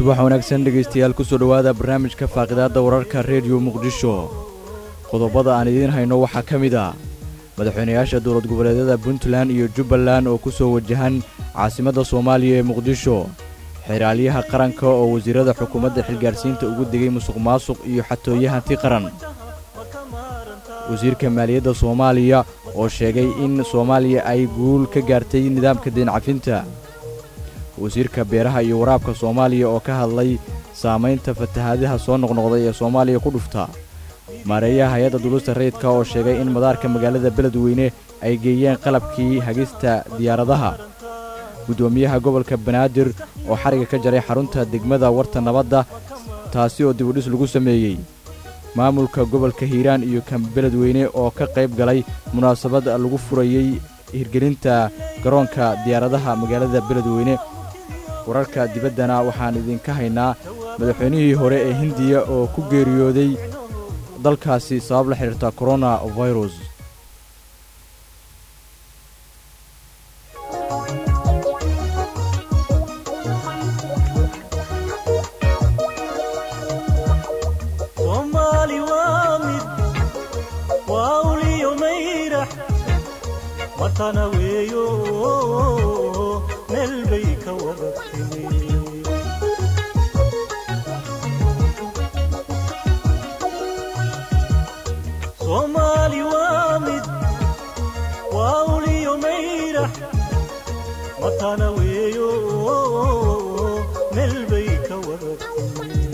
subax wanaagsan dhegaystayaal kusoo dhowaada barnaamijka faaqidaadda wararka rediyo muqdisho qodobada aan idiin hayno waxaa ka mid ah madaxweynayaasha dowlad goboleedyada puntland iyo jubbaland oo ku soo wajahan caasimadda soomaaliya ee muqdisho xeraalyaha qaranka oo wasiirada xukuumadda xilgaadhsiinta ugu degay musuq maasuq iyo xatooye hanti qaran wasiirka maaliyadda soomaaliya oo sheegay in soomaaliya ay guul ka gaartay nidaamka deencafinta wasiirka beeraha iyo waraabka soomaaliya oo ka hadlay saamaynta fatahaadaha soo noqnoqday ee soomaaliya ku dhufta maareeyaha hay-adda dulista rayidka oo sheegay in madaarka magaalada beledweyne ay geeyeen qalabkii hagista diyaaradaha guddoomiyaha gobolka banaadir oo xariga ka jaray xarunta degmada warta nabadda taasi oo dibudhis lagu sameeyey maamulka gobolka hiiraan iyo kan beledweyne oo ka qayb galay munaasabad lagu furayey hirgelinta garoonka diyaaradaha magaalada beledweyne wararka dibaddana waxaan idinka haynaa madaxweynihii hore ee hindiya oo ku geeriyooday dalkaasi sabab la xidhiirta korona virus soomaali waa mid waa uliyo mayrax watana weeyo meel bay ka wada timi soomaali waa mid waa uliyo mayrax watana weeyo meel bay ka wada timi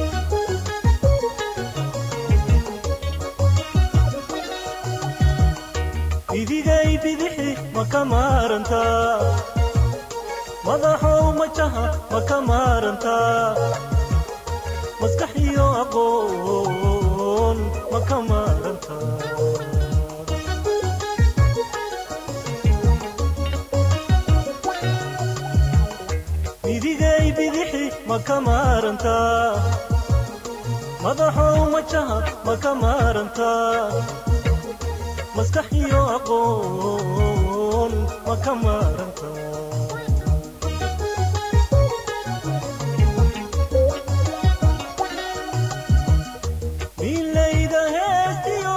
idigay bidixi ma ka maarantaa madaxow majaha ma ka maarantaa maskax iyo aqoon ma ka maarantaa idigay bidixi ma ka maarantaa madaxow majaha ma ka maarantaa maskax iyo aqoon ma ka maaranta milayda heestiyo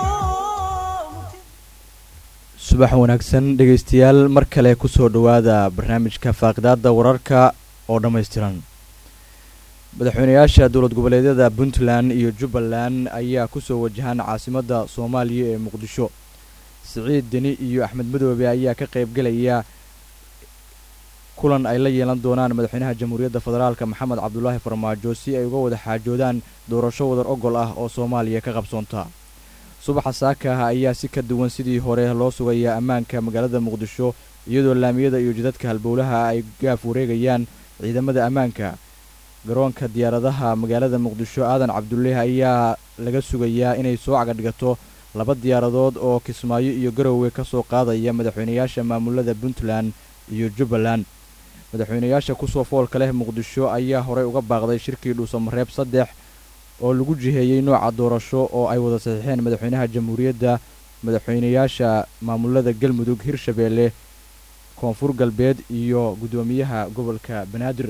subax wanaagsan dhegaystayaal mar kale ku soo dhowaada barnaamijka faaqidaadda wararka oo dhammaystiran madaxweynayaasha dowlad goboleedyada puntland iyo jubbaland ayaa ku soo wajahan caasimadda soomaaliya ee muqdisho siciid deni iyo axmed madoobe ayaa ka qaybgelaya kulan ay la yeelan doonaan madaxweynaha jamhuuriyadda federaalka maxamed cabdulaahi farmaajo si ay uga wada xaajoodaan doorasho wadar ogol ah oo soomaaliya ka qabsoonta subaxa saaka ah ayaa si ka duwan sidii hore loo sugayaa ammaanka magaalada muqdisho iyadoo laamiyada iyo jidadka halbowlaha ay gaaf wareegayaan ciidamada ammaanka garoonka diyaaradaha magaalada muqdisho aadan cabdulleh ayaa laga sugayaa inay soo cagadhigato laba diyaaradood oo kismaayo iyo garowe ka soo qaadaya madaxweynayaasha maamulada puntland iyo jubbaland madaxweynayaasha kusoo foolka leh muqdisho ayaa horey uga baaqday shirkii dhuusamareeb saddex oo lagu jiheeyey nooca doorasho oo ay wada saxiixeen madaxweynaha jamhuuriyadda madaxweynayaasha maamulada galmudug hirshabeelle koonfur galbeed iyo guddoomiyaha gobolka banaadir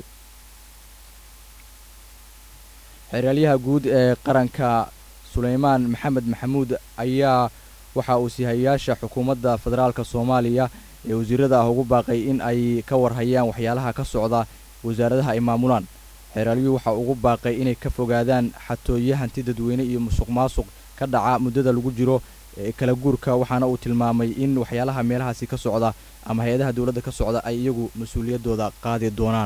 xeraalyaha guud ee qaranka sulaymaan maxamed maxamuud ayaa waxa uu sihayaasha xukuumadda federaalka soomaaliya ee wasiirada ah ugu baaqay in ay ka warhayaan waxyaalaha ka socda wasaaradaha ay maamulaan xeeraalyuhu waxa ugu baaqay inay ka fogaadaan xatooye hanti dadweyne iyo musuq maasuq ka dhaca muddada lagu jiro ee kala guurka waxaana uu tilmaamay in waxyaalaha meelahaasi ka socda ama hay-adaha dowladda ka socda ay iyagu mas-uuliyaddooda qaadi doonaan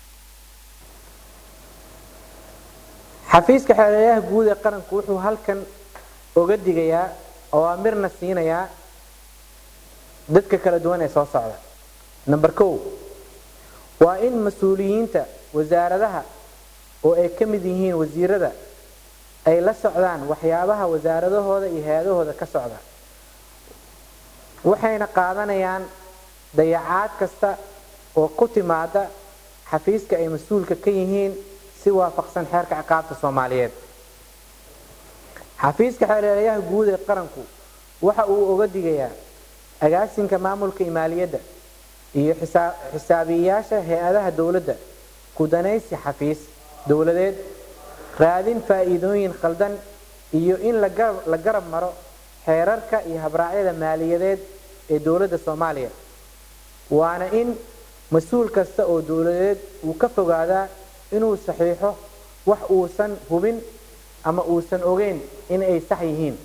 xafiiska xeelelayaha guud ee qaranku wuxuu halkan oga digayaa awaamirna siinayaa dadka kala duwan ee soo socda number kow waa in mas-uuliyiinta wasaaradaha oo ay ka mid yihiin wasiirada ay la socdaan waxyaabaha wasaaradahooda iyo hay-adahooda ka socda waxayna qaadanayaan dayacaad kasta oo ku timaada xafiiska ay mas-uulka ka yihiin si waafaqsan xeerka ciqaabta soomaaliyeed xafiiska xeelelayaha guud ee qaranku waxa uu oga digayaa agaasinka maamulka imaaliyadda iyo xisaabiyeyaasha hay-adaha dowladda kudanaysi xafiis dowladeed raadin faa'iidooyin khaldan iyo in la garab maro xeerarka iyo habraacyada maaliyadeed ee dowladda soomaaliya waana in mas-uul kasta oo dowladeed uu ka fogaadaa inuu saxiixo wax uusan hubin ama uusan ogeyn in ay sax yihiin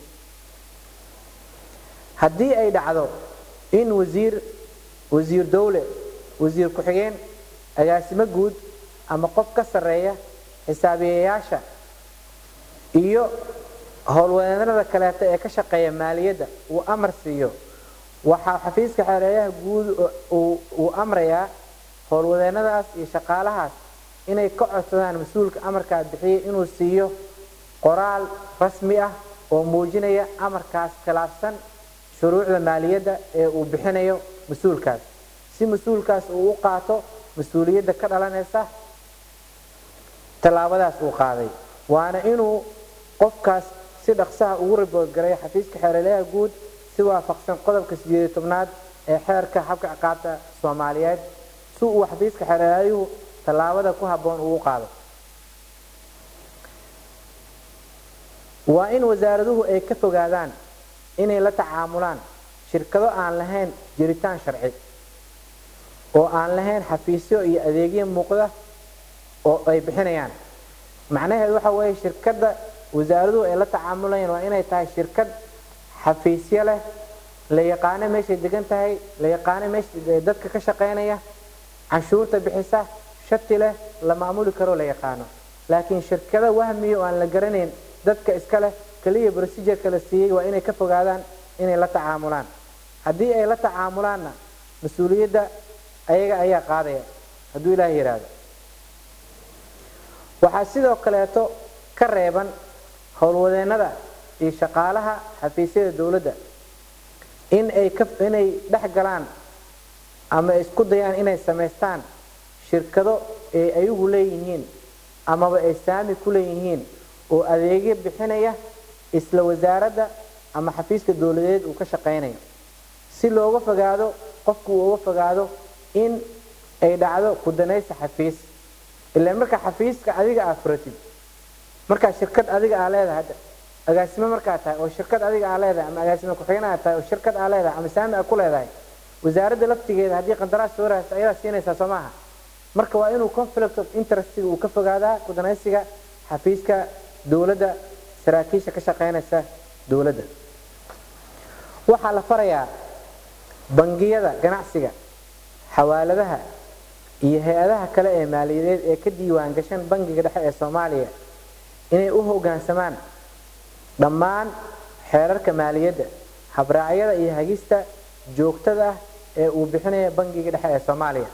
haddii ay dhacdo in wasiir wasiir dowle wasiir ku-xigeen agaasimo guud ama qof ka sarreeya xisaabiyayaasha iyo howlwadeennada kaleeta ee ka shaqeeya maaliyadda uu amar siiyo waxaa xafiiska xeereeyaha guud uu amrayaa howlwadeennadaas iyo shaqaalahaas inay ka codsadaan mas-uulka amarkaa bixiyay inuu siiyo qoraal rasmi ah oo muujinaya amarkaas khilaafsan shuruucda maaliyadda ee uu bixinayo mas-uulkaas si mas-uulkaas uu u qaato mas-uuliyadda ka dhalanaysa tallaabadaas uu qaaday waana inuu qofkaas si dhaqsaha ugu riboodgaray xafiiska xeeraleyaha guud si waafaqsan qodobka sideed tobnaad ee xeerka habka ciqaabta soomaaliyeed si uu xafiiska xeeraleeyuhu tallaabada ku habboon ugu qaado waa in wasaaraduhu ay ka fogaadaan inay la tacaamulaan shirkado aan lahayn jiritaan sharci oo aan lahayn xafiisyo iyo adeegyo muuqda oo ay bixinayaan macnaheedu waxa weeye shirkadda wasaaraduhu ay la tacaamulayaan waa inay tahay shirkad xafiisyo leh la yaqaano meeshay degan tahay la yaqaano meesha dadka ka shaqaynaya canshuurta bixisa shati leh la maamuli karo la yaqaano laakiin shirkada wahmiya oo aan la garanayn dadka iska leh keliya procedureka la siiyey waa inay ka fogaadaan inay la tacaamulaan haddii ay la tacaamulaanna mas-uuliyadda ayaga ayaa qaadaya hadduu ilaaha yidhaahdo waxaa sidoo kaleeto ka reeban howlwadeennada iyo shaqaalaha xafiisyada dowladda in ay inay dhex galaan ama isku dayaan inay samaystaan shirkado ay ayagu leeyihiin amaba ay saami ku leeyihiin oo adeegyo bixinaya isla wasaaradda ama xafiiska dowladeed uu ka shaqaynayo si looga fogaado qofku uu uga fogaado in ay dhacdo kudanaysa xafiis ilaan markaa xafiiska adiga aa furatid markaa shirkad adiga aa leedahay agaasimo markaa tahay oo shirkad adiga aa leedahay ama agaasimo ku-xigeen aa tahay oo shirkad aa leedahay ama saami aa ku leedahay wasaaradda laftigeeda haddii qandaraas soo raasta ayadaa siinaysaa soo maaha marka waa inuu conflict of interestiga uu ka fogaadaa kudanaysiga xafiiska dowladda saraakiisha ka shaqaynaysa dowladda waxaa la farayaa bangiyada ganacsiga xawaaladaha iyo hay-adaha kale ee maaliyadeed ee ka diiwaan gashan bangiga dhexe ee soomaaliya inay u hoggaansamaan dhammaan xeerarka maaliyadda habraacyada iyo hagista joogtada ah ee uu bixinaya bangiga dhexe ee soomaaliya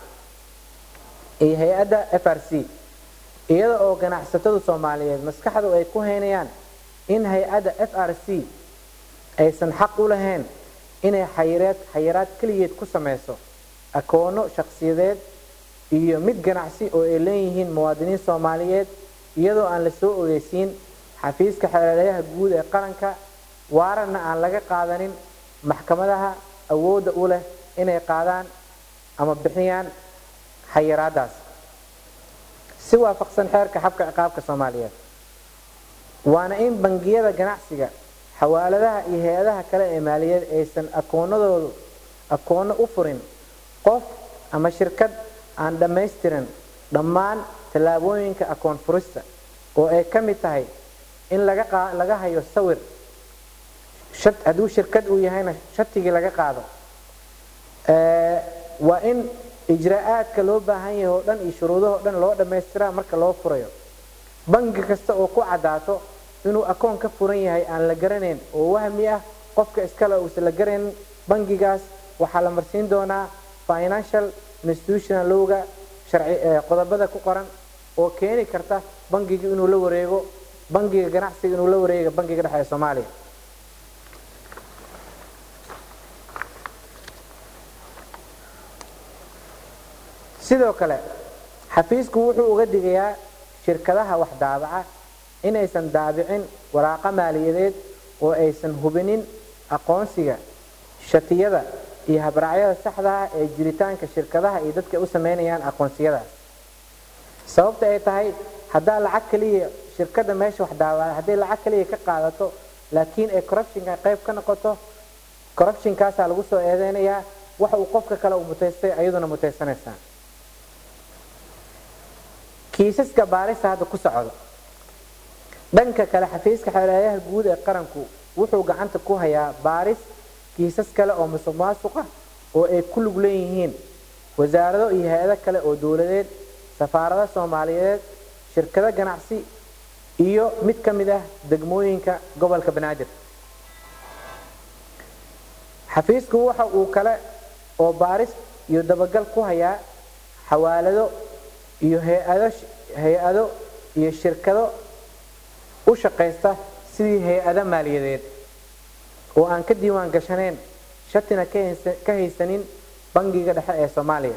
iyo hay-adda f r c iyada oo ganacsatadu soomaaliyeed maskaxdu ay ku haynayaan in hay-adda f r c aysan xaq u lahayn inay xayireed xayiraad keligeed ku samayso akoono shakhsiyadeed iyo mid ganacsi oo ay leeyihiin muwaadiniin soomaaliyeed iyadoo aan la soo ogeysiin xafiiska xeeladayaha guud ee qaranka waaranna aan laga qaadanin maxkamadaha awoodda u leh inay qaadaan ama bixiyaan xayiraadaas si waafaqsan xeerka xabka ciqaabka soomaaliyeed waana in bangiyada ganacsiga xawaaladaha iyo hay-adaha kale ee maaliyadeed aysan akoonadoodu akoono u furin qof ama shirkad aan dhammaystirin dhammaan tallaabooyinka akoon furista oo ay ka mid tahay in laga hayo sawir hadduu shirkad uu yahayna shatigii laga qaado waa in ijraa'aadka loo baahan yahay oo dhan iyo shuruudahoo dhan loo dhammaystiraa marka loo furayo bangi kasta oo ku caddaato inuu akoon ka furan yahay aan la garanayn oo wahmi ah qofka iskale uusan la garanayn bangigaas waxaa la marsiin doonaa financial institutional lowga sharci qodobada ku qoran oo keeni karta bangiga inuu la wareego bangiga ganacsiga inuu la wareego bangiga dhexe ee soomaaliya sidoo kale xafiisku wuxuu uga digayaa shirkadaha wax daabaca inaysan daabicin waraaqa maaliyadeed oo aysan hubinin aqoonsiga shatiyada iyo habraacyada saxda ah ee jiritaanka shirkadaha iyo dadka u samaynayaan aqoonsiyadaas sababta ay tahay haddaa lacag kaliya shirkadda meesha wax daawaa hadday lacag kaliya ka qaadato laakiin ay corruptionka qayb ka noqoto corruptionkaasaa lagu soo eedeynayaa waxa uu qofka kale uu mutaystay ayaduna mutaysanaysaa kiisaska baarista hadda ku socda dhanka kale xafiiska xeelaayaha guud ee qaranku wuxuu gacanta ku hayaa baaris kiisas kale oo musuq maasuq ah oo ay ku lug leeyihiin wasaarado iyo hay-ado kale oo dowladeed safaarado soomaaliyeed shirkado ganacsi iyo mid ka mid ah degmooyinka gobolka banaadir xafiisku waxa uu kale oo baaris iyo dabagal ku hayaa xawaalado iyo hay-ado hay-ado iyo shirkado u shaqaysta sidii hay-ado maaliyadeed oo aan ka diiwaan gashanayn shatina ka haysanin bangiga dhexe ee soomaaliya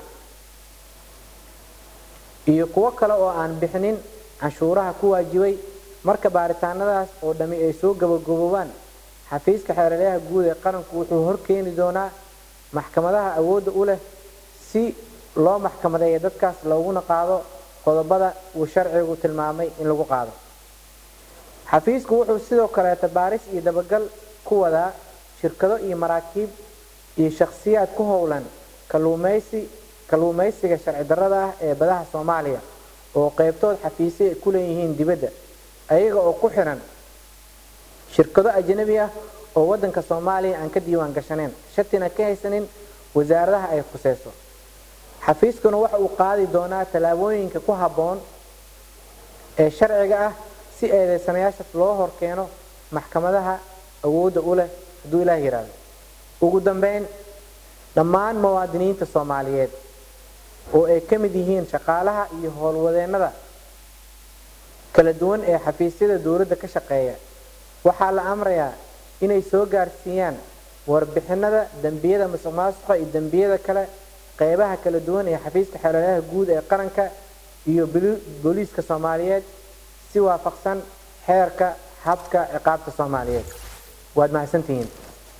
iyo kuwo kale oo aan bixinin canshuuraha ku waajibay marka baaritaanadaas oo dhammi ay soo gabagaboobaan xafiiska xeeraryaha guud ee qaranku wuxuu horkeeni doonaa maxkamadaha awoodda u leh si loo maxkamadeeya dadkaas looguna qaado qodobada uu sharcigu tilmaamay in lagu qaado xafiisku wuxuu sidoo kaleeta baaris iyo dabagal ku wadaa shirkado iyo maraakiib iyo shakhsiyaad ku howlan kaluumaysi kalluumaysiga sharci darrada ah ee badaha soomaaliya oo qaybtood xafiisyo ay ku leeyihiin dibadda ayaga oo ku xiran shirkado ajnabi ah oo waddanka soomaaliya aan ka diiwaan gashanayn shatina ka haysanin wasaaradaha ay khuseyso xafiiskuna waxa uu qaadi doonaa tallaabooyinka ku habboon ee sharciga ah si eedeysanayaashaas loo horkeeno maxkamadaha awoodda u leh hadduu ilaah yidhaahdo ugu dambeyn dhammaan muwaadiniinta soomaaliyeed oo ay ka mid yihiin shaqaalaha iyo howlwadeennada kala duwan ee xafiisyada dowladda ka shaqeeya waxaa la amrayaa inay soo gaarsiiyaan warbixinada dembiyada musuq maasuqa iyo dembiyada kale qeybaha kala duwan ee xafiiska xeeladaha guud ee qaranka iyo booliiska soomaaliyeed si waafaqsan xeerka habka ciqaabta soomaaliyeed waad mahadsantihiin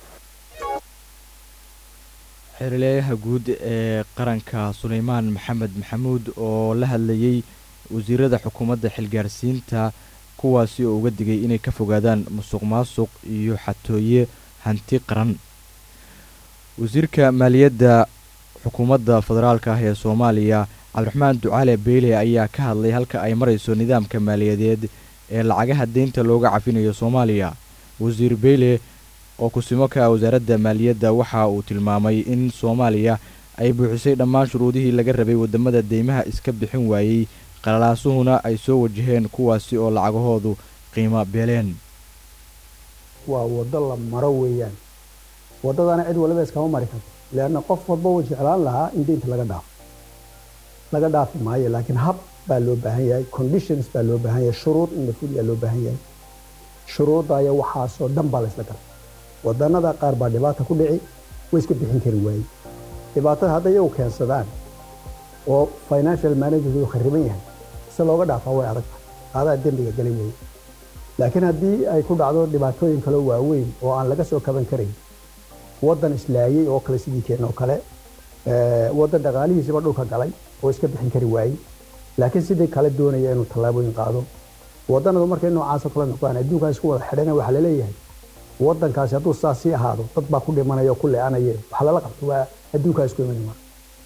xeerleeyaha guud ee qaranka suleymaan maxamed maxamuud oo la hadlayey wasiirada xukuumadda xilgaarsiinta kuwaasi oo uga digay inay ka fogaadaan musuq maasuq iyo xatooye hanti qaran wasiirka maaliyadda xukuumadda federaalka ah ee soomaaliya cabdiraxmaan ducaale beyle ayaa ka hadlay halka ay marayso nidaamka maaliyadeed ee lacagaha deynta looga cafinayo soomaaliya wasiir beyle oo kusimo ka ah wasaaradda maaliyadda waxa uu tilmaamay in soomaaliya ay buuxisay dhammaan shuruudihii laga rabay wadamada deymaha iska bixin waayey qalalaasuhuna ay soo wajaheen kuwaasi oo lacagahoodu qiimo beeleen waa waddo la maro weeyaan waddadana cid waliba iskama mari karto leanna qof walba uu jeclaan lahaa in deynta laga dhaafo laga dhaafi maayo laakiin hab baa loo baahan yahay conditions baa loo baahan yahay shuruud in la fuliyaa loo baahan yahay shuruudaya waxaasoo dhan baa laysla galay wadannada qaar baa dhibaata ku dhici way iska bixin kari waayey dhibaatada hadday iyagu keensadaan oo financial managerku khariban yahay si looga dhaafaa way adag adaa dembiga galay weeye laakiin haddii ay ku dhacdo dhibaatooyin kaloo waaweyn oo aan laga soo kaban karayn waddan islaayey oo kale sidii keen oo kale waddan dhaqaalihiisiba dhulka galay oo iska bixin kari waayey laakiin sidii kale doonaya inuu tallaabooyin qaado waddanadu markay noocaasoo kale noqdaan adduunkaa isku wada xidhana waxaa laleeyahay waddankaasi hadduu saas sii ahaado dad baa ku dhimanaya oo ku leecanaya waxa lala qabto waa adduunkaa isku iman maa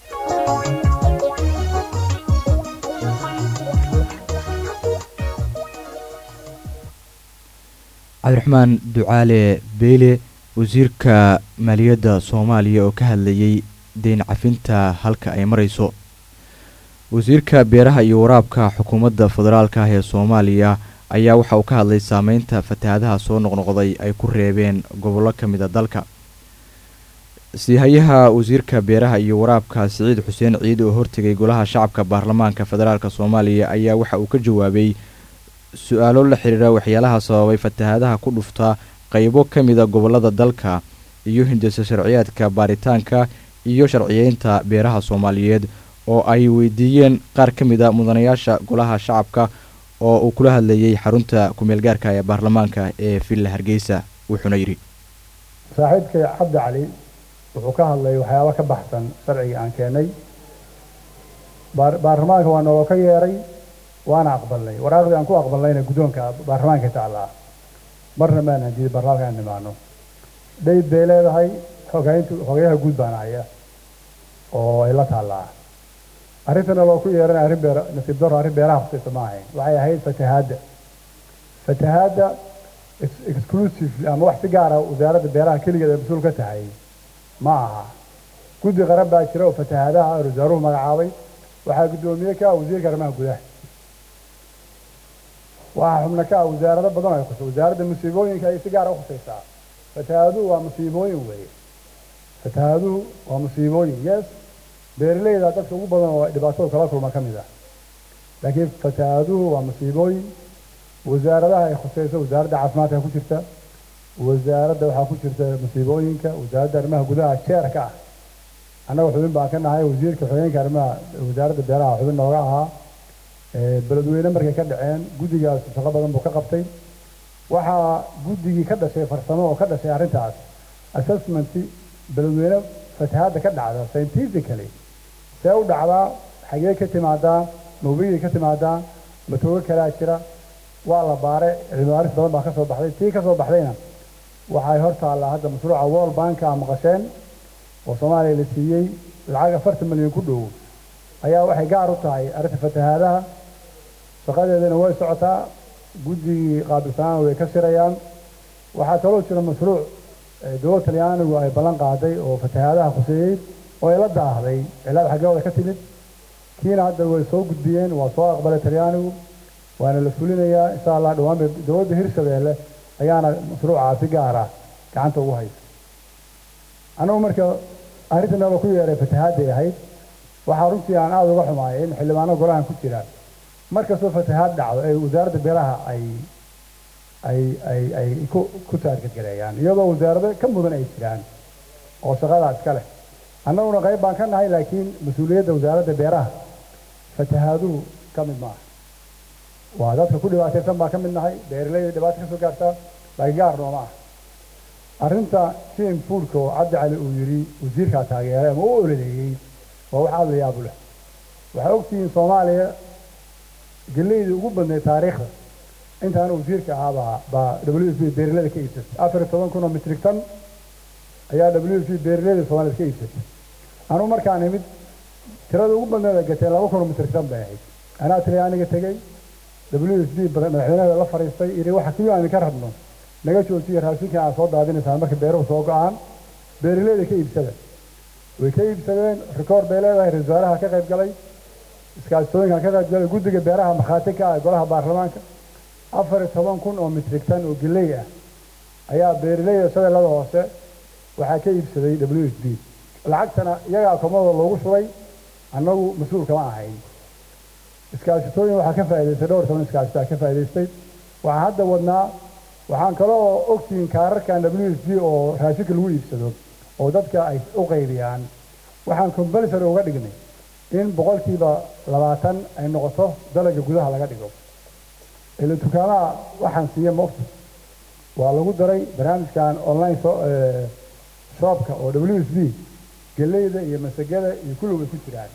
cabdiraxmaan ducaale beyle wasiirka maaliyadda soomaaliya oo ka hadlayey deyn cafinta halka ay marayso wasiirka beeraha iyo waraabka xukuumadda federaalka ah ee soomaaliya ayaa waxa uu ka hadlay saameynta fatahaadaha soo noqnoqday ay ku reebeen gobollo ka mid a dalka siihayaha wasiirka beeraha iyo waraabka siciid xuseen ciid oo hortegay golaha shacabka baarlamaanka federaalk soomaaliya ayaa waxa uu ka jawaabay su-aalo la xiriira waxyaalaha sababay fatahaadaha ku dhufta qaybo ka mida gobollada dalka iyo hindisa sharciyaadka baaritaanka iyo sharciyeynta beeraha soomaaliyeed oo ay weydiiyeen qaar ka mid a mudanayaasha golaha shacabka oo uu kula hadlayey xarunta kumeelgaarka ee baarlamaanka ee villa hargeysa wuxuuna yidhi saaxiibkay cabdi cali wuxuu ka hadlay waxyaaba ka baxsan sharciga aan keenay baarlamaanka waa naloo ka yeeray waana aqbalnay waraaqdii aan ku aqbalnayna guddoonka baarlamaanka taallaa marna maanaan diiday baarlamaanka aan nimaano dhayd bay leedahay xogayntu xogayaha guud baan haya oo ay la taallaa arrintana loo ku yeeranay arrin beer nasiib daro arrin beeraha khusaysa ma ahayn waxay ahayd fatahaadda fatahaadda exclusively ama wax si gaara wasaaradda beeraha keligeed ay mas-uul ka tahay ma aha guddi qaran baa jira oo fatahaadaha ah wasaaruhu magacaabay waxaa guddoomiye ka ah wasiirka arrimaha gudaha waxaa xubno ka ah wasaarado badan ay khusay wasaaradda musiibooyinka ay si gaara u khusaysaa fatahaaduhu waa musiibooyin weeye fatahaaduhu waa musiibooyin yes beeraleyda dadka ugu badan oo dhibaatada kala kulma ka mid ah laakiin fatahaaduhu waa musiibooyin wasaaradaha ay khusayso wasaaradda caafimaadka ku jirta wasaaradda waxaa ku jirta musiibooyinka wasaaradda arrimaha gudaha jeerka ah annaga xubin baan ka nahay wasiirka xogeenka arrimaha wasaaradda beeraha xubin nooga ahaa beledweyne markay ka dhaceen guddigaas shaqo badan buu ka qabtay waxaa guddigii ka dhashay farsamo oo ka dhashay arrintaas assessment beledweyne fatahaadda ka dhacda scientifically see u dhacdaa xagee ka timaadaa mawbigii ka timaadaa matoogo kalaa jira waa la baaray cilmibaaris badan baa ka soo baxday tii ka soo baxdayna waxay hor taallaa hadda mashruuca world banka a maqasheen oo soomaaliya la siiyey lacag afartan milyan ku dhow ayaa waxay gaar u tahay arrinta fatahaadaha shaqadeedana way socotaa guddigii qaabilsanaana way ka shirayaan waxaa kaloo jira mashruuc dowladda talyaanigu ay ballan qaaday oo fatahaadaha khuseeyey oo ay la daahday cilaad xaggooda ka timid kiina hadda way soo gudbiyeen waa soo aqbalay talyaanigu waana la fulinayaa insha allah dhowaan bay dowladda hirshabeelle ayaana mashruucaa si gaara gacanta ugu haysa annagu marka arrinta noola ku yeeray fatahaadday ahayd waxaa runtii aan aada uga xumaayay in xildhibaano golahan ku jira markastoo fatahaad dhacdo ee wasaaradda beeraha ay ay ay ay ku ku taargetgareeyaan iyadoo wasaarado ka mudan ay jiraan oo shaqadaa iska leh annaguna qayb baan ka nahay laakiin mas-uuliyadda wasaaradda beeraha fatahaaduhu ka mid maaha waa dadka ku dhibaataysan baa ka mid nahay beeraleyda dhibaato ka soo gaartaa laakiin gaar nooma ah arrinta jim foodka oo cabdi cali uu yidhi wasiirkaa taageeray ama u ololeeyey waa wax aada la yaabu leh waxaa ogtihiin soomaaliya geleydii ugu badnayd taariikhda intaana wasiirka ahaabaa baa w f beeraleyda ka iibsatay afar iyo toban kun oo mitrig tan ayaa w f beeraleyda soomaaliyad ka iibsatay anugu markaan imid tirada ugu badneeda gatee laba kun oo mitrig tan bay ahayd anaa talyaaniga tegey w f b madaxweynaheeda la fadhiistay yidhi waxa kiyuu aan idinka rabno naga joojiya raashinka aad soo daadinaysaan marka beeruhu soo go-aan beeraleyda ka iibsada way ka iibsadeen rikoor bay leedahay ra-isul wasaaraha ka qayb galay iskaasitooyinkan ka qayb galay guddiga beeraha markhaati ka ah golaha baarlamaanka afar iyo toban kun oo mitrig tan oo geley ah ayaa beeraleyda shabeellada hoose waxaa ka iibsaday w f b lacagtana iyagaa komadooda loogu shubay annagu mas-uul kama ahayn iskaasitooyin waxaa ka faa'idaystay dhowr toban iskaasitaa ka faa'idaystay waxaa hadda wadnaa waxaan kaloo ogtihiin kaararkan w f b oo raashinka lagu iibsado oo dadka ay u qaybiyaan waxaan compulsory uga dhignay in boqolkiiba labaatan ay noqoto dalaga gudaha laga dhigo ila dukaamaha waxaan siiya moogta waa lagu daray barnaamijkan online shoopka oo w f b geleyda iyo masagada iyo kulli way ku jiraan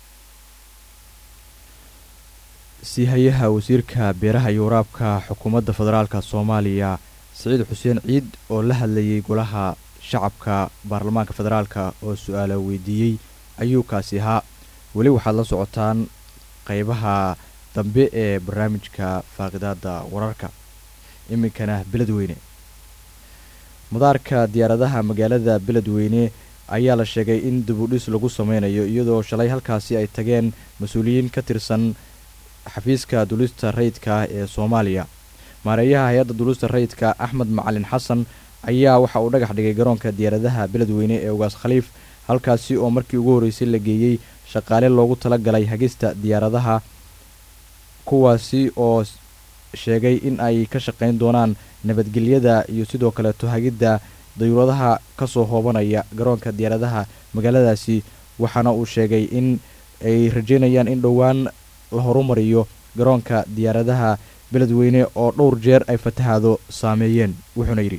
siihayaha wasiirka beeraha iyo waraabka xukuumadda federaalka soomaaliya siciid xuseen ciid oo la hadlayay golaha shacabka baarlamaanka federaalka oo su-aala weydiiyey ayuu kaasi ahaa weli waxaad la socotaan qaybaha dambe ee barnaamijka faaqidaada wararka iminkana beledweyne madaarka diyaaradaha magaalada beledweyne ayaa la sheegay in dibudhis lagu sameynayo iyadoo shalay halkaasi ay tageen mas-uuliyiin ka tirsan xafiiska dulista rayidka ah ee soomaaliya maareeyaha hay-adda dulista rayidka axmed macalin xasan ayaa waxa uu dhagax dhigay garoonka diyaaradaha beledweyne ee ugaas khaliif halkaasi oo markii ugu horreysay la geeyey shaqaale loogu tala galay hagista diyaaradaha kuwaasi oo sheegay in ay ka shaqayn doonaan nabadgelyada iyo sidoo kaleeto hagidda dayuuradaha ka soo hoobanaya garoonka diyaaradaha magaaladaasi waxaana uu sheegay in ay rajeynayaan in dhowaan la horumariyo garoonka diyaaradaha beledweyne oo dhowr jeer ay fatahaado saameeyeen wuxuuna yidhi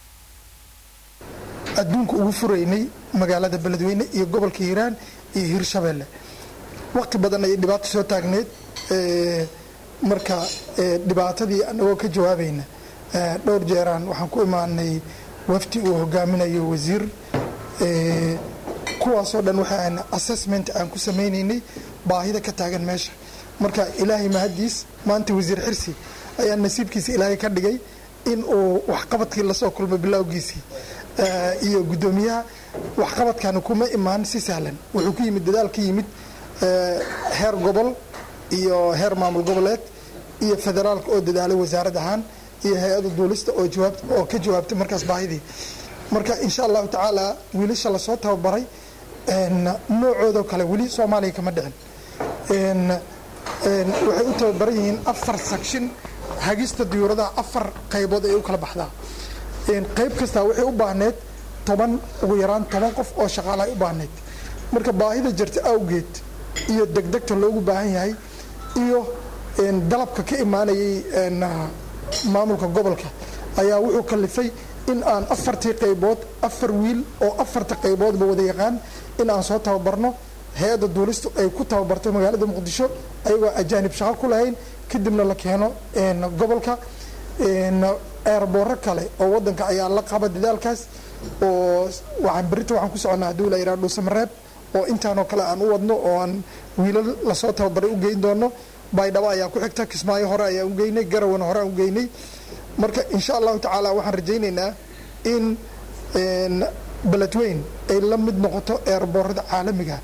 adduunka ugu furaynay magaalada beledweyne iyo gobolka hiiraan iyo hiirshabeelle waqti badan ayay dhibaato soo taagneyd marka dhibaatadii anagoo ka jawaabayna dhowr jeeraan waxaan ku imaanay wafdi uu hogaaminayo wasiir kuwaasoo dhan waxaan assessment aan ku samaynaynay baahida ka taagan meesha marka ilaahay mahadiis maanta wasiir xirsi ayaa nasiibkiisa ilaahay ka dhigay in uu waxqabadkii lasoo kulmay bilowgiisii iyo guddoomiyaha waxqabadkani kuma imaan si sahlan wuxuu ku yimid dadaal ka yimid heer gobol iyo heer maamul goboleed iyo federaalka oo dadaalay wasaarad ahaan iyo hay-ada duulista oo jawaab oo ka jawaabtay markaas baahidii marka insha allahu tacaala wiilasha lasoo tababaray noocoodoo kale weli soomaaliya kama dhicin waxay u tababaran yihiin afar sakshin hagista diyuuradaha afar qaybood ay u kala baxdaa qayb kastaa waxay u baahneed toban ugu yaraan toban qof oo shaqaala ay u baahneyd marka baahida jirta awgeed iyo degdegta loogu baahan yahay iyo dalabka ka imaanayay maamulka gobolka ayaa wuxuu kalifay in aan afartii qaybood afar wiil oo afarta qayboodba wada yaqaan in aan soo tababarno hay-adda duulistu ay ku tababarto magaalada muqdisho ayagoo ajaanib shaqo ku lahayn kadibna la keeno gobolka eerbooro kale oo wadanka ayaa la qaba dadaalkaas oo waxaan berita waxaan ku soconnaa hadduu la yidhaha dhuusamareeb oo intaanoo kale aan u wadno oo aan wiilal lasoo tababaray u geyn doono baydhabo ayaa ku xigta kismaayo hore ayaan u geynay garawana hore aan u geynay marka insha allahu tacaala waxaan rajaynaynaa in beledweyn ay la mid noqoto eerboorada caalamiga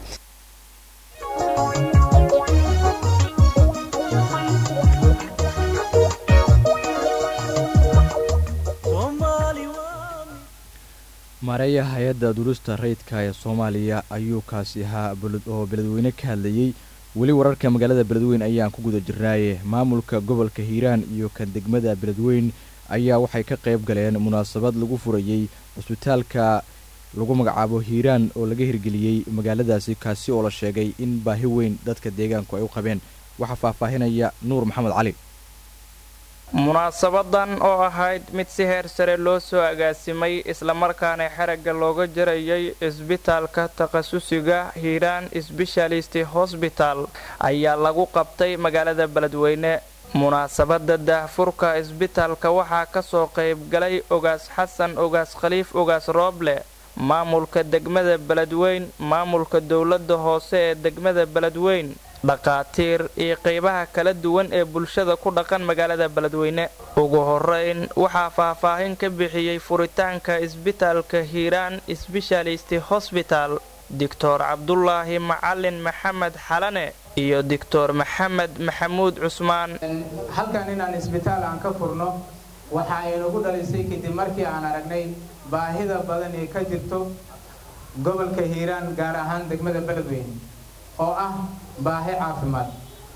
maareeya hay-adda duulista rayidka ee soomaaliya ayuu kaasi ahaa oo beledweyne ka hadlayey weli wararka magaalada beledweyn ayaan ku guda jirnaaye maamulka gobolka hiiraan iyo kan degmada beledweyn ayaa waxay ka qayb galeen munaasabad lagu furayey cusbitaalka lagu magacaabo hiiraan oo laga hirgeliyey magaaladaasi kaasi oo la sheegay in baahi weyn dadka deegaanku ay u qabeen waxaa faahfaahinaya nuur maxamed cali munaasabadan oo ahayd mid si heer sare loo soo agaasimay islamarkaana xeragga looga jarayay isbitaalka takhasusiga hiiraan sbeshalisti hosbital ayaa lagu qabtay magaalada beledweyne munaasabada daahfurka isbitaalka waxaa kasoo qaybgalay ogaas xasan ogaas khaliif ogaas rooble maamulka degmada beledweyn maamulka dowladda hoose ee degmada beledweyn dhaqaatiir iyo qaybaha kala duwan ee bulshada ku dhaqan magaalada beledweyne ugu horeyn waxaa faahfaahin ka bixiyey furitaanka isbitaalka hiiraan sbeshalisti hosbital doctor cabdulaahi macalin maxamed xalane iyo doctor maxamed maxamuud cusmaan halkan inaan isbitaal aan ka furno waxa ay nagu dhalisay kadib markii aan aragnay baahida badan ee ka jirto gobolka hiiraan gaar ahaan degmada beledweyne oo ah baahi caafimaad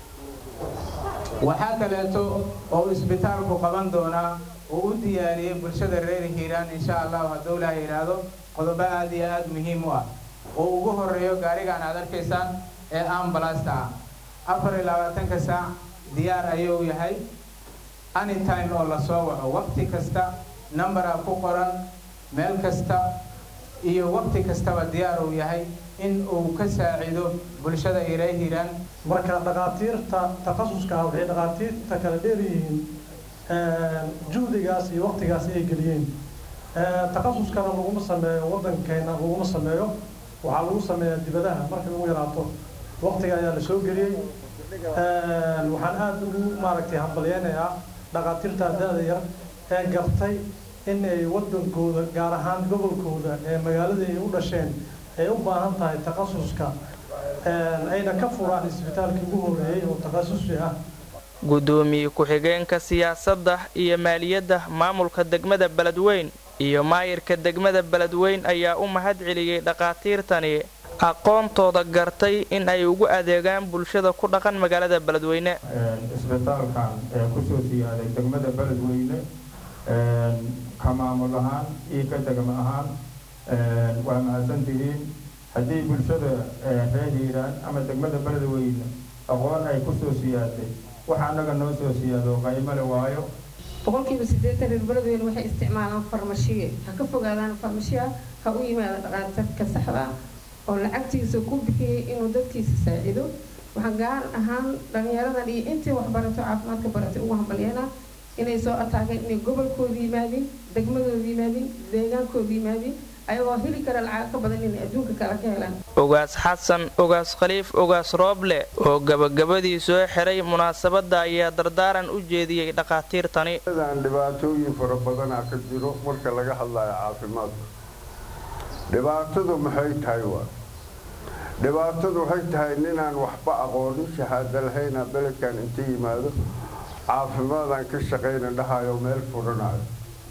waxaa kaleeto oo isbitaalku qaban doonaa oo u diyaariyey bulshada reer hiiraan insha allahu hadduu ilaah yidhaahdo qodobo aad iyo aad muhiim u ah oo ugu horeeyo gaarigaan aad arkaysaan ee ambalasta ah afar iyo labaatanka saac diyaar ayuu yahay anytime oo lasoo waco waqti kasta numberaa ku qoran meel kasta iyo waqti kastaba diyaar uu yahay in uu ka saacido bulshada iree hiiraan marka dhakhaatiirta takhasuska ah waxay dhakhaatiirta kala dheeryihiin juhdigaas iyo waqtigaas ay geliyeen takhasuskana laguma sameeyo waddankeena laguma sameeyo waxaa lagu sameeyaa dibadaha markay ugu yaraato waqtiga ayaa la soo geliyey waxaan aada ugu maaragtay hambalyeynayaa dhakhaatiirta da-da yar ee gartay in ay waddankooda gaar ahaan gobolkooda ee magaalada ay u dhasheen ay u baahan tahay takhasuska ayna ka furaan isbitaalkii ugu horeeyey oo takhasusi ah gudoomiye ku-xigeenka siyaasadda iyo maaliyadda maamulka degmada beledweyn iyo maayirka degmada beledweyn ayaa u mahad celiyey dhakhaatiirtani aqoontooda gartay in ay ugu adeegaan bulshada ku dhaqan magaalada beledweyne isbitaalkan ee kusoo siyaaday degmada beledweyne ka maamul ahaan iyo ka degmo ahaan waa mahadsantihiin haddii bulshada reer hiiraan ama degmada beledweyne aqoon ay kusoo siyaaday waxa annaga noo soo siyaado qaymale waayo boqolkiiba siddeetan reer beledweyne waxay isticmaalaan farmashiye ha ka fogaadaan farmashiya ha u yimaada dhaqaatarka saxda ah oo lacagtiisa ku bixiyey inuu dadkiisa saacido waxaan gaar ahaan dhalinyaradan iyo intii waxbarato caafimaadka baratay ugu hambalyeena inay soo ataageen inay gobolkooda yimaadin degmadooda yimaadin deegaankooda yimaadin ayagoo heli kara lacag ka badan inay adduunka kale ka helaan ogaas xasan ogaas khaliif ogaas rooble oo gabagabadii soo xiray munaasabadda ayaa dardaaran u jeediyey dhakhaatiirtani aan dhibaatooyin fara badanaa ka jiro marka laga hadlayo caafimaadka dhibaatadu maxay tahay waa dhibaatadu waxay tahay ninaan waxba aqoonin shahaado lahayna beledkan inta yimaado caafimaadaan ka shaqayna dhahayo meel furanayo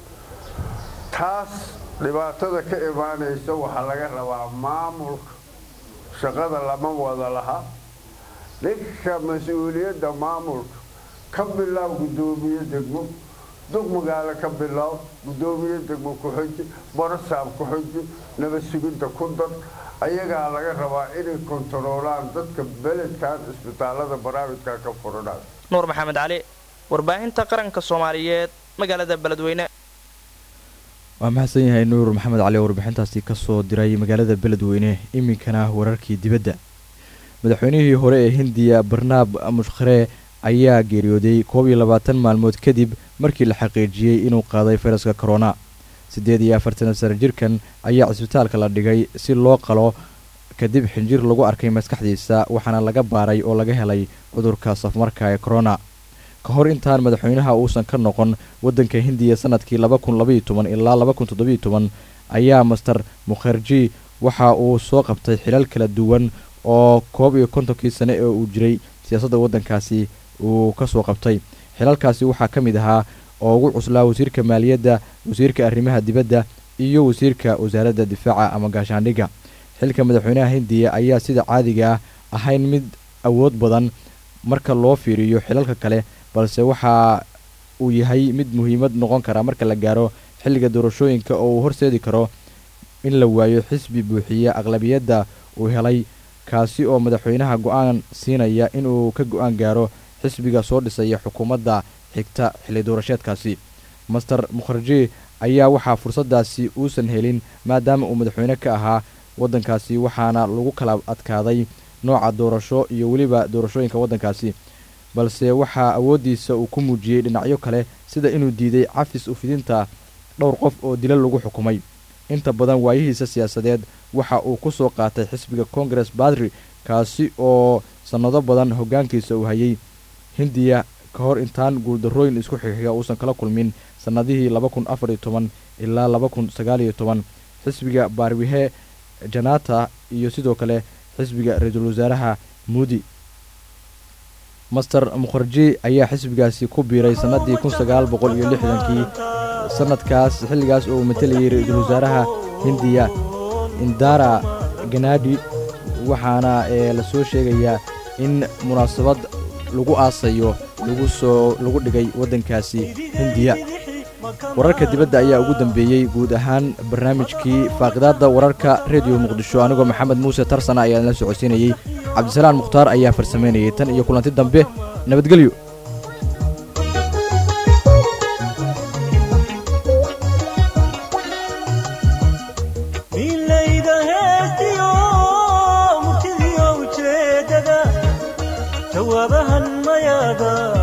taas dhibaatada ka imaanaysa waxaa laga rabaa maamulka shaqada lama wada laha ninka mas-uuliyadda maamulka ka bilaab guddoomiye degmo duq magaalo ka bilaab guddoomiye degmo ku-xiji barasaab ku-xiji nabad sugidda ku dar ayagaa laga rabaa inay kontaroolaan dadka beledkan isbitaalada barnaamijka ka furanayo nuur maxamed cali warbaahinta qaranka soomaaliyeed magaalada beledweyne waa mahadsan yahay nuur maxamed cali oo warbixintaasi kasoo diray magaalada beledweyne iminkana wararkii dibadda madaxweynihii hore ee hindiya barnaab mushkharee ayaa geeriyooday koob iyo labaatan maalmood kadib markii la xaqiijiyey inuu qaaday fayraska korona siddeed iyo afartan sano jirkan ayaa cisbitaalka la dhigay si loo qalo kadib xinjir lagu arkay maskaxdiisa waxaana laga baaray oo laga helay cudurka safmarka ee korona ka hor intaan madaxweynaha uusan ka noqon waddanka hindiya sanadkii laba kun labaiyo toban ilaa laba kun toddobiyo toban ayaa master mukherji waxa uu soo qabtay xilal kala duwan oo koob iyo kontonkii sane ee uu jiray siyaasadda waddankaasi uu ka soo qabtay xilalkaasi waxaa ka mid ahaa oo ugu cuslaa wasiirka maaliyadda wasiirka arrimaha dibadda iyo wasiirka wasaaradda difaaca ama gaashaandhigga xilka madaxweynaha hindiya ayaa sida caadiga ah ahayn mid awood badan marka loo fiiriyo xilalka kale balse waxa uu yahay mid muhiimad noqon kara marka la gaaro xilliga doorashooyinka oo uu horseedi karo in la waayo xisbi buuxiya aqlabiyadda uu helay kaasi oo madaxweynaha go-aan siinaya inuu ka go-aan gaaro xisbiga soo dhisaya xukuumadda xigta xilli doorasheedkaasi master mukherji ayaa waxaa fursaddaasi uusan helin maadaama uu madaxweyne ka ahaa waddankaasi waxaana lagu kala adkaaday nooca doorasho iyo weliba doorashooyinka waddankaasi balse waxaa awooddiisa uu ku muujiyey dhinacyo kale sida inuu diiday cafis ufidinta dhowr qof oo dila lagu xukumay inta badan waayihiisa siyaasadeed waxa uu ku soo qaatay xisbiga congress badri kaasi oo sannado badan hoggaankiisa uu hayay hindiya ka hor intaan guuldarrooyin isku xixiga uusan kala kulmin sannadihii laba kun afar iyo toban ilaa laba kun sagaal iyo toban xisbiga baarwihe janata iyo sidoo kale xisbiga ra-iisul wasaaraha muudi master mukherji ayaa xisbigaasi ku biiray sannadii kun sagaal boqol iyo lixdankii sanadkaas xilligaas oo uu matelayay ra-iisul wasaaraha hindiya indara ganadi waxaana ee la soo sheegayaa in munaasabad lagu aasayo lagu soo lagu dhigay waddankaasi hindiya wararka dibadda ayaa ugu dambeeyey guud ahaan barnaamijkii faaqidaadda wararka rediyo muqdisho anigoo maxamed muuse tarsana ayaa la socodsiinayey cabdisalaan mukhtaar ayaa farsamaynayay tan iyo kulanti dambe nabadgelyo milayda heestiyo murtidiyo ujeedada jawaabahan mayaada